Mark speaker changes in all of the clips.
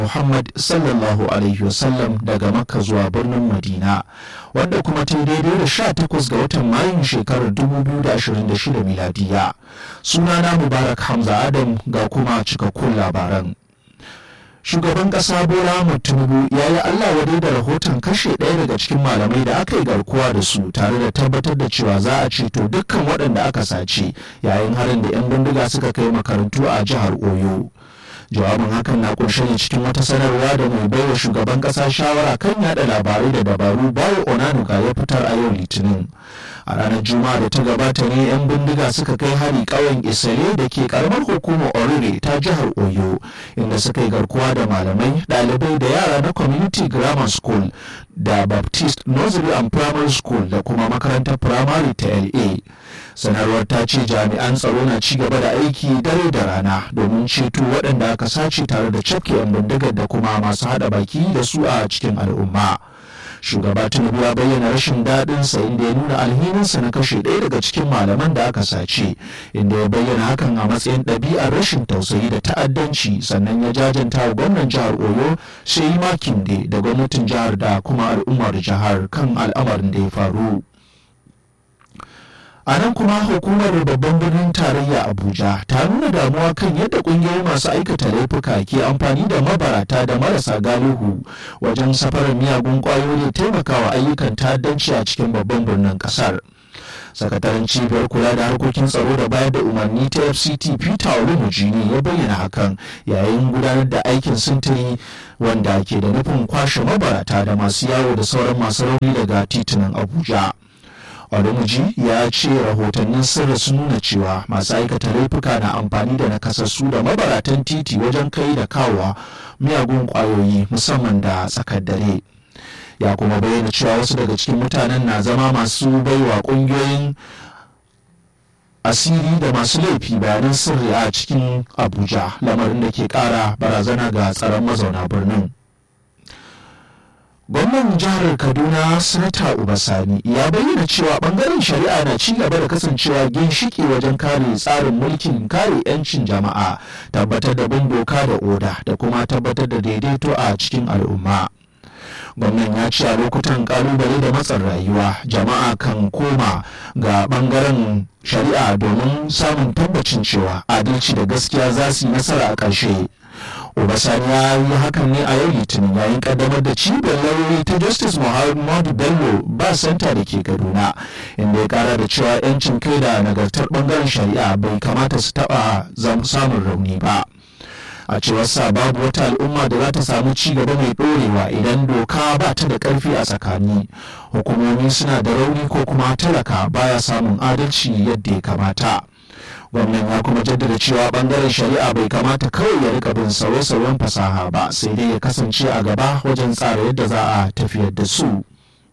Speaker 1: Muhammad sallallahu Alaihi wasallam daga Makka zuwa birnin Madina, wanda kuma ta daidai da 18 ga watan Mayun shekarar 2026 miladiya. Sunana Mubarak Hamza Adam ga kuma cikakkun labaran. Shugaban ƙasa Bola Ahmed Tinubu ya yi Allah wadai da rahoton kashe ɗaya daga cikin malamai da aka yi garkuwa da su tare da tabbatar da cewa za a ceto dukkan waɗanda aka sace yayin harin da 'yan bindiga suka kai makarantu a jihar Oyo. jawabin hakan na kunshe ne cikin wata sanarwa da mai baiwa shugaban kasa shawara kan yada labarai da dabaru bayo onanuga ya fitar a yau litinin a ranar juma'a da ta gabata ne 'yan bindiga suka kai hari ƙauyen isale da ke karamar hukumar orire ta jihar oyo inda suka yi garkuwa da malamai ɗalibai da yara na community grammar school da baptist nursery and primary school da kuma makarantar primary ta la sanarwar ta ce jami'an tsaro na ci gaba da aiki dare da rana domin ceto waɗanda aka sace tare da cafke 'yan bindigar da kuma masu haɗa baki da su a cikin al'umma shugaba tinubu ya bayyana rashin daɗin sa inda ya nuna alhininsa na kashe ɗaya daga cikin malaman da aka sace inda ya bayyana hakan a matsayin ɗabi'ar rashin tausayi da ta'addanci sannan ya jajanta wa gwamnan jihar oyo sai makinde da gwamnatin jihar da kuma al'ummar jihar kan al'amarin da ya faru a nan kuma hukumar babban birnin tarayya abuja ta nuna damuwa kan yadda kungiyoyi masu aikata laifuka ke amfani da mabarata da marasa galihu wajen safarar miyagun kwayoyi taimakawa ayyukan ta'addanci a cikin babban birnin kasar sakataren cibiyar kula da harkokin tsaro da bayar da umarni ta fct peter olumujini ya bayyana hakan yayin gudanar da aikin sintiri wanda ke da nufin kwashe mabarata da masu yawo da sauran masu rauni daga titunan abuja Olumuji ya ce rahotannin sirri sun nuna cewa masu aikata laifuka na amfani da nakasassu da mabaratan titi wajen kai da kawowa miyagun kwayoyi musamman da tsakar dare. Ya kuma bayyana cewa wasu daga cikin mutanen na zama masu baiwa kungiyoyin asiri da masu laifi bayanan sirri a cikin Abuja lamarin da ke kara barazana ga tsaron mazauna birnin. gwamnan jihar kaduna sanata ubasani ya bayyana cewa bangaren shari'a na ci gaba da kasancewa ginshiki wajen kare tsarin mulkin kare 'yancin jama'a tabbatar da bin doka da oda da kuma tabbatar da daidaito a cikin al'umma gwamnan ya ce a lokutan kalubale da matsin rayuwa jama'a kan koma ga bangaren shari'a domin samun tabbacin cewa adalci da gaskiya za su yi nasara a ƙarshe Obasani ya yi hakan ne a yau litinin yayin kaddamar da cibiyar lauyoyi ta Justice Muhammadu Bello ba santa da ke Kaduna inda ya kara da cewa 'yancin kai da nagartar bangaren shari'a bai kamata su taba samun rauni ba. a cewar sa babu wata al'umma da za ta samu ci gaba mai ɗorewa idan doka ba ta da ƙarfi a tsakani hukumomi suna da rauni ko kuma talaka baya samun adalci yadda ya kamata gwamnan ya kuma jaddada cewa bangaren shari'a bai kamata kawai ya rika bin sauye-sauyen fasaha ba sai dai ya kasance a gaba wajen tsara yadda za a tafiyar da su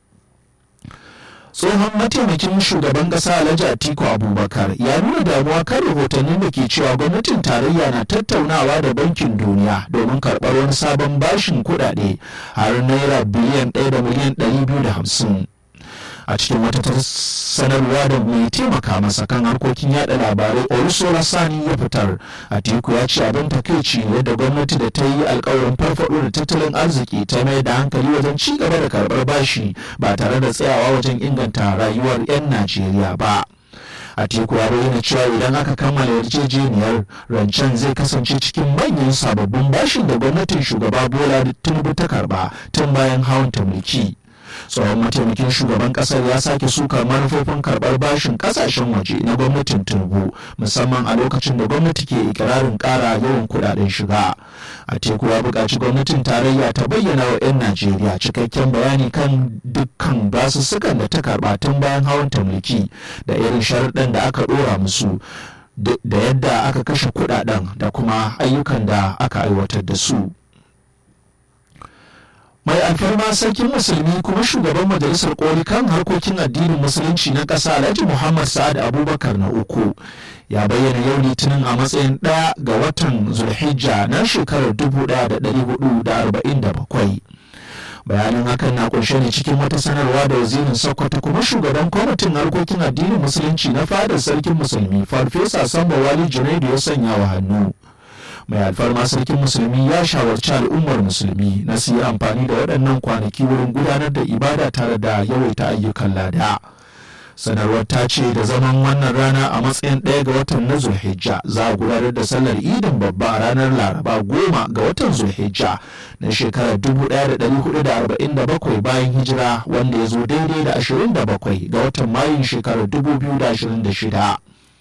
Speaker 1: tsohon mataimakin shugaban kasa alhaji atiku abubakar ya nuna damuwa kan rahotannin da ke cewa gwamnatin tarayya na tattaunawa da bankin duniya domin karɓar wani sabon bashin kuɗaɗe har naira biliyan ɗaya da miliyan ɗari biyu da hamsin a cikin wata sanarwa da mai taimaka masa kan harkokin yada labarai olusola sani ya fitar atiku ya ce abin takaici yadda gwamnati da ta yi alkawarin farfado da tattalin arziki ta mai da hankali wajen ci gaba da karbar bashi ba tare da tsayawa wajen inganta rayuwar 'yan najeriya ba Atiku ya bayyana cewa idan aka kammala yarjejeniyar rancen zai kasance cikin manyan sababbin bashin da gwamnatin shugaba bola tinubu ta karba tun bayan hawan ta mulki tsohon mataimakin shugaban kasar ya sake sukar manufofin karbar bashin kasashen waje na gwamnatin tinubu musamman a lokacin da gwamnati ke ikirarin kara yawan kudaden shiga a teku ya buƙaci gwamnatin tarayya ta bayyana wa 'yan najeriya cikakken bayani kan dukkan basussukan da ta karba tun bayan hawan ta mulki da irin sharuɗan da aka ɗora musu da yadda aka kashe kudaden da kuma ayyukan da aka aiwatar da su mai alfarma sarkin musulmi kuma shugaban majalisar koli kan harkokin addinin musulunci na ƙasa alhaji muhammad sa'ad abubakar na uku ya bayyana yau litinin a matsayin ɗaya ga watan zulhijja na shekarar 1447 bayanin hakan na kunshe ne cikin wata sanarwa da wazirin sokoto kuma shugaban kwamitin harkokin addinin musulunci na fadar sarkin musulmi farfesa samba wali junaidu ya sanya wa hannu mai alfarma sarkin musulmi ya shawarci al'ummar musulmi na su yi amfani da waɗannan kwanaki wurin gudanar da ibada tare da yawaita ayyukan lada sanarwar ta ce da zaman wannan rana a matsayin ɗaya ga watan na zulhijja za a gudanar da sallar idin babba a ranar laraba goma ga watan zulhijja na shekarar 1447 bayan hijira wanda ya zo daidai da 27 ga watan mayun shekarar 2026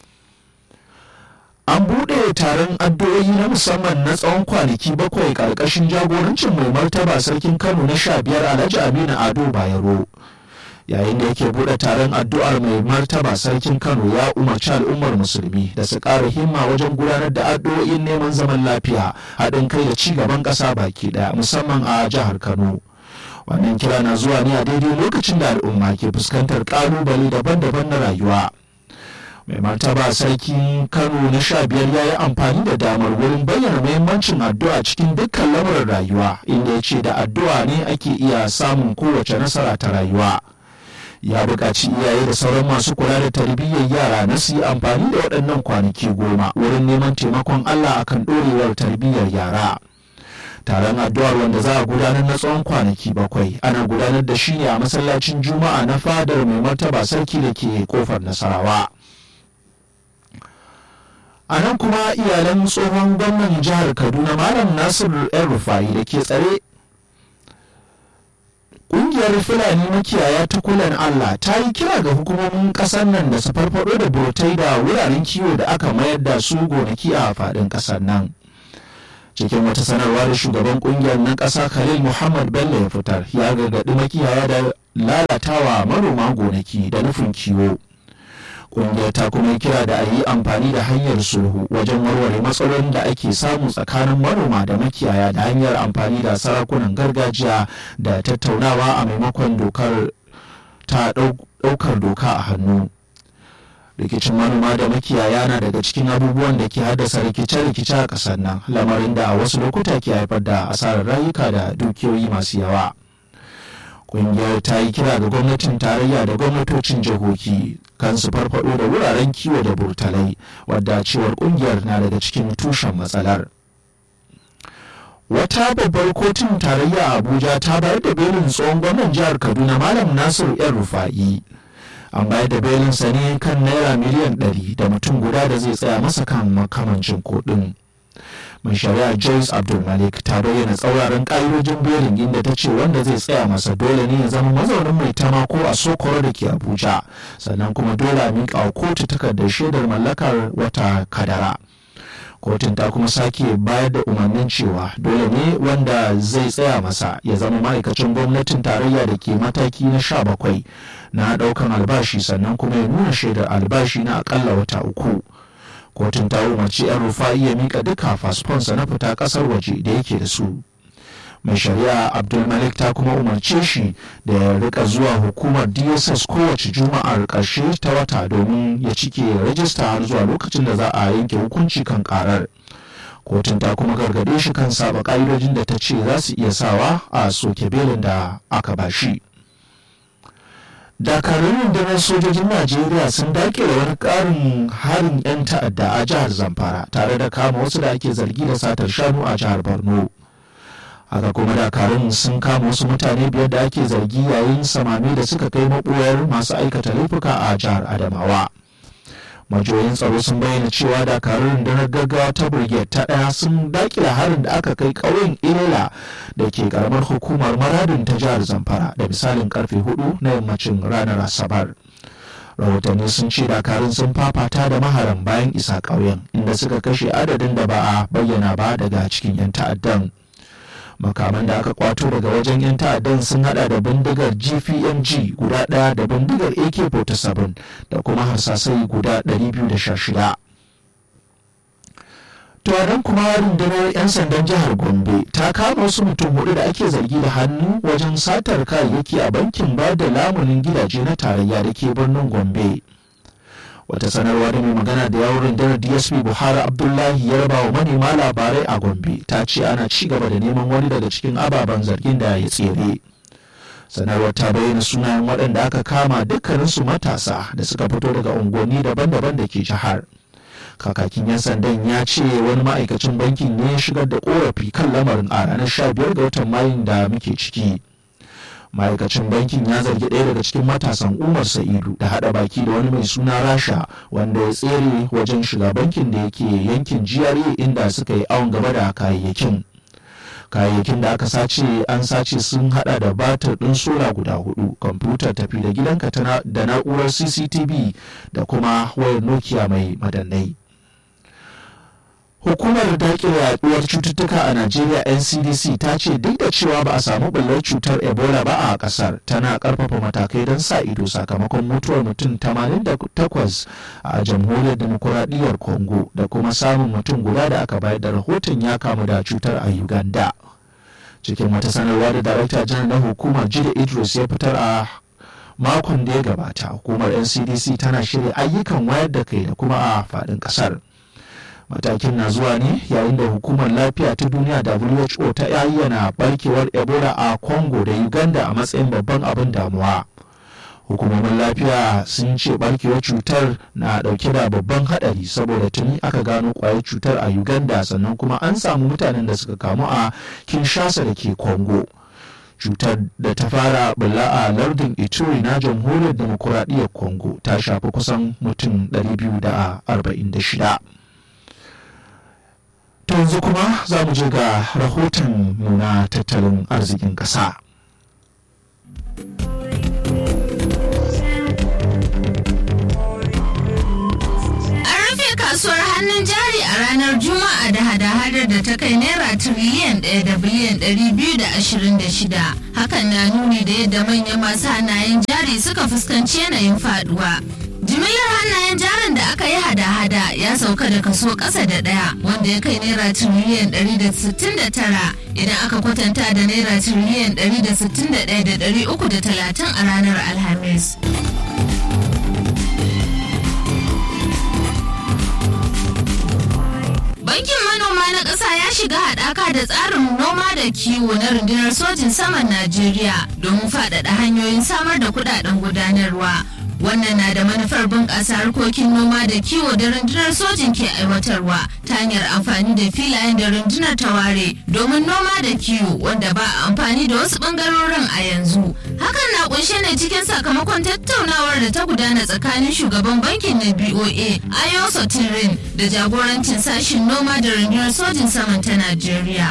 Speaker 1: an buɗe taron addu'o'i na musamman na tsawon kwanaki bakwai ƙarƙashin jagorancin mai martaba sarkin kano na sha biyar alhaji aminu ado bayero yayin da yake buɗe taron addu'ar mai martaba sarkin kano ya umarci al'ummar musulmi da su ƙara himma wajen gudanar da addu'o'in neman zaman lafiya haɗin kai da ci gaban ƙasa baki ɗaya musamman a jihar kano wannan kira na zuwa ne a daidai lokacin da al'umma ke fuskantar ƙalubale daban-daban na rayuwa mai martaba sarkin kano na sha biyar ya yi amfani da damar wurin bayyana muhimmancin addu'a cikin dukkan lamarin rayuwa inda ya ce da addu'a ne ake iya samun kowace nasara ta rayuwa ya buƙaci iyaye da sauran masu kula da tarbiyyar yara na su yi amfani da waɗannan kwanaki goma wurin neman taimakon allah akan ɗorewar tarbiyyar yara taron addu'ar wanda za a gudanar na tsawon kwanaki bakwai ana gudanar da shi ne a masallacin juma'a na fadar mai martaba sarki da ke kofar nasarawa a nan kuma iyalan tsohon gwamnan jihar kaduna malam nasir yan rufai da ke tsare Ƙungiyar Fulani makiyaya ta kulan Allah ta yi kira ga hukumomin ƙasar nan da su farfado da burtai da wuraren kiwo da aka mayar da su gonaki a faɗin ƙasar nan. Cikin wata sanarwa da shugaban ƙungiyar na ƙasa Khalil Muhammad Bello ya fitar ya gargaɗi makiyaya da lalatawa manoma gonaki da nufin kiwo. Ƙungiyar ta kuma kira da a yi amfani da hanyar sulhu wajen warware matsalolin da ake samu tsakanin manoma da makiyaya da hanyar amfani da sarakunan gargajiya da tattaunawa a maimakon dokar ta ɗaukar doka a hannu. rikicin manoma da makiyaya na daga cikin abubuwan da ke haddasa rikice-rikice a ƙasar nan lamarin da a wasu lokuta ke haifar da asarar rayuka da dukiyoyi masu yawa. kungiyar ta yi kira ga gwamnatin tarayya da gwamnatocin jihohi kan su farfado da wuraren kiwo da burtalai wadda cewar kungiyar na daga cikin tushen matsalar wata babbar kotun tarayya a abuja ta bayar da belin tsohon gwamnan jihar kaduna malam nasiru yan rufa'i an bayar da belinsa ne kan naira miliyan 100 da mutum guda da zai tsaya masa kan makamancin kuɗin. mai shari'a joyce abdulmalik ta bayyana tsauraran ƙa'idojin belin inda ta ce wanda zai tsaya masa dole ne ya zama mazaunin mai tama ko a sokoro da ke abuja sannan kuma dole a miƙa wa kotu takardar shaidar mallakar wata kadara kotun ta kuma sake bayar da umarnin cewa dole ne wanda zai tsaya masa ya zama ma'aikacin gwamnatin tarayya da ke mataki na sha bakwai na ɗaukan albashi sannan kuma ya nuna shaidar albashi na akalla wata uku kotun ta umarci 'yan rufa'i ya mika duka fasfonsa na fita kasar waje da yake da su mai shari'a abdulmalik ta kuma umarce shi da ya rika zuwa hukumar dss kowace juma'ar ƙarshe ta wata domin ya cike rajista har zuwa lokacin da za a yanke hukunci kan karar kotun ta kuma gargade shi kan saba ƙa'idojin da ta ce za su iya sawa a soke belin da aka bashi. dakarun rundunar sojojin najeriya sun dakile wani karin harin 'yan ta'adda a jihar zamfara tare da kama wasu da ake zargi da satar shanu a jihar borno haka kuma dakarun sun kama wasu mutane biyar da ake zargi yayin samami da suka kai maɓoyar masu aikata laifuka a jihar adamawa majoyin tsaro sun bayyana cewa dakarun rundunar gaggawa ta brigade ta ɗaya sun dakila harin da aka kai ƙauyen ilela da ke karamar hukumar maradin ta jihar zamfara da misalin karfe hudu na yammacin ranar asabar rahotanni sun ce dakarun sun fafata da maharan bayan isa ƙauyen inda suka kashe adadin da ba a bayyana ba daga cikin 'yan ta'addan makaman da aka kwato daga wajen 'yan ta'addan sun hada da bindigar gpmg guda daya da bindigar ak-47 da kuma harsasai guda 216 tuwanan kuma rundunar 'yan sandan jihar gombe ta kama wasu mutum hudu da ake zargi da hannu wajen satar kayayyaki a bankin ba da lamunin gidaje na tarayya da ke birnin gombe wata sanarwa da mai magana da yawon rundunar dsp buhari abdullahi ya raba wa manema labarai a gombe ta ce ana ci gaba da neman wani daga cikin ababen zargin da ya tsere sanarwar ta bayyana sunayen waɗanda aka kama dukkaninsu matasa da suka fito daga unguwanni daban-daban da ke jihar kakakin 'yan sandan ya ce wani ma'aikacin bankin ne ya shigar da korafi kan lamarin a ranar 15 ga watan mayun da muke ciki ma'aikacin bankin ya zargi ɗaya daga cikin matasan umar sa'idu da haɗa baki da wani mai suna rasha wanda ya tsere wajen shiga bankin da yake yankin gra inda suka yi awon gaba da kayayyakin kayayyakin da aka sace an sace sun hada da batir ɗin sola guda hudu kwamfutar tafi da gidanka da na'urar cctv da kuma wayar nokia mai madannai hukumar daƙile yaduwar cututtuka a najeriya ncdc ta ce duk da cewa ba a samu ɓullar cutar ebola ba a ƙasar tana ƙarfafa matakai don sa ido sakamakon mutuwar mutum 88 a jamhuriyar demokuraɗiyyar congo da kuma samun mutum guda da aka bayar da rahoton ya kamu da cutar a uganda cikin wata sanarwa da darakta janar na hukumar jide idris ya fitar a makon da ya gabata hukumar ncdc tana shirya ayyukan wayar da kai da kuma a faɗin ƙasar matakin na zuwa ne yayin da hukumar lafiya ta duniya who ta ayyana barkewar ebola a congo da uganda a matsayin babban abin damuwa hukumomin lafiya sun ce barkewar cutar na dauke da babban hadari saboda tuni aka gano kwayar cutar a uganda sannan kuma an samu mutanen da suka kamu a kinshasa da ke congo cutar da ta fara bulla a lardin ituri na jamhuriyar demokuraɗiyyar congo ta shafi kusan mutum 246 To yanzu kuma za mu je ga rahoton nuna tattalin arzikin ƙasa.
Speaker 2: kasuwar hannun jari a ranar juma'a da hada-hadar da ta kai naira tiriliyan ɗaya da biliyan ɗari biyu da ashirin da shida hakan na nuni da yadda manyan masu hannayen jari suka fuskanci yanayin faduwa jimillar hannayen jarin da aka yi hada-hada ya sauka da kaso ƙasa da ɗaya wanda ya kai naira tiriliyan 169 idan aka kwatanta da naira tiriliyan 161,330 a ranar alhamis Bankin manoma na ƙasa ya shiga haɗaka da tsarin noma da kiwo na rundunar sojin saman Najeriya domin faɗaɗa hanyoyin samar da kuɗaɗen gudanarwa. wannan na da manufar bunƙasa harkokin noma da kiwo da rundunar sojin ke aiwatarwa ta hanyar amfani da filayen da rundunar ta ware domin noma da kiwo wanda ba a amfani da wasu ɓangarorin a yanzu hakan na kunshe ne cikin sakamakon tattaunawar da ta gudana tsakanin shugaban bankin na boa ayo sotirin da jagorancin sashin noma da rundunar sojin saman ta najeriya